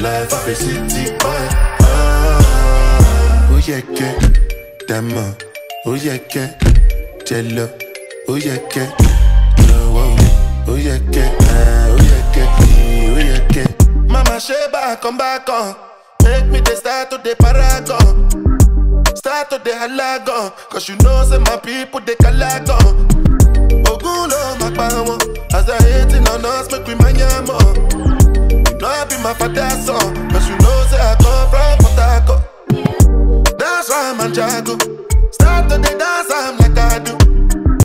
life of a city boy. Ah, oh yeah, que, dama, oh yeah, que, jello, oh yeah, que, no, oh, oh yeah, que, ah, oh yeah, que, oh yeah, que. Mama Sheba, come back on, make me the start to the paragon. Start to the halagon, cause you know say my people they calagon. Ogun lo ma pa wọn, as they hating on us make we manya more. You know I be my father's son, cause you know say I come from Port Harcourt. That's why I'm a jago.